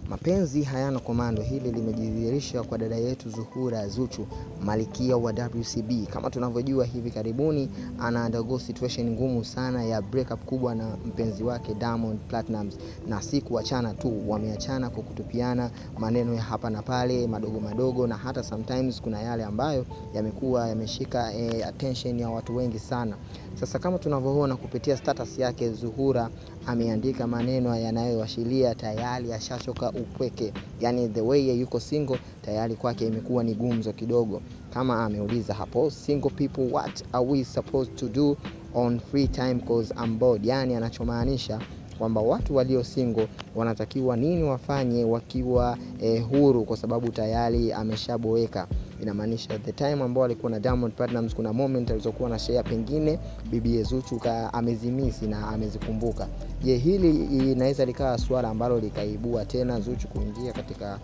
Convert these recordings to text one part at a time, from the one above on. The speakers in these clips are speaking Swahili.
Mapenzi hayana komando. Hili limejidhihirisha kwa dada yetu Zuhura Zuchu, malikia wa WCB. Kama tunavyojua, hivi karibuni ana undergo situation ngumu sana ya breakup kubwa na mpenzi wake Diamond Platnumz, na si kuachana tu, wameachana kwa kutupiana maneno ya hapa na pale madogo madogo, na hata sometimes kuna yale ambayo yamekuwa yameshika eh, attention ya watu wengi sana. Sasa kama tunavyoona kupitia status yake, Zuhura ameandika maneno yanayoashiria tayari ashachoka upweke, yani the way yuko single tayari kwake imekuwa ni gumzo kidogo. Kama ameuliza hapo, single people what are we supposed to do on free time cause I'm bored, yani anachomaanisha kwamba watu walio single wanatakiwa nini wafanye wakiwa eh, huru, kwa sababu tayari ameshaboeka. Inamaanisha the time ambao alikuwa na Diamond Platnumz, kuna moment alizokuwa na share, pengine bibi Zuchu amezimisi na amezikumbuka. Je, hili inaweza likawa swala ambalo likaibua tena Zuchu kuingia katika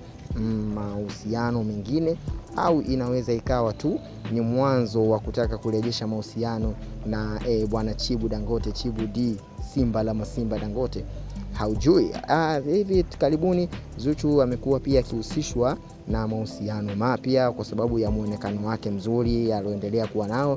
mahusiano mengine, au inaweza ikawa tu ni mwanzo wa kutaka kurejesha mahusiano na eh, bwana Chibu Dangote, Chibu D Simba la Masimba Dangote, haujui. Ah, hivi karibuni Zuchu amekuwa pia akihusishwa na mahusiano mapya kwa sababu ya muonekano wake mzuri alioendelea kuwa nao,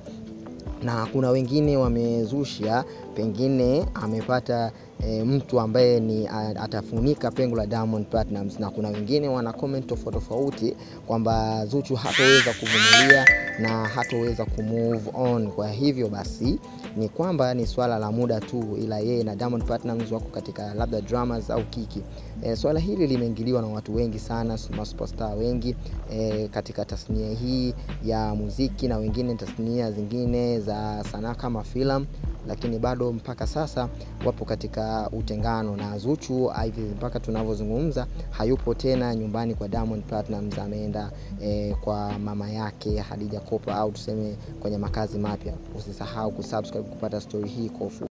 na kuna wengine wamezusha pengine amepata e, mtu ambaye ni atafunika pengo la Diamond Platnumz, na kuna wengine wana comment tofauti tofauti kwamba Zuchu hatoweza kuvumilia na hatoweza kumove on. Kwa hivyo basi ni kwamba ni swala la muda tu, ila yeye na Diamond Platnumz wako katika labda dramas au kiki. E, swala hili limeingiliwa na watu wengi sana, superstar wengi e, katika tasnia hii ya muziki na wengine tasnia zingine za sanaa kama filamu lakini bado mpaka sasa wapo katika utengano na Zuchu hivi mpaka tunavyozungumza hayupo tena nyumbani kwa Diamond Platnumz, ameenda eh, kwa mama yake Hadija Kopa au tuseme kwenye makazi mapya. Usisahau kusubscribe kupata story hii kwa ufupi.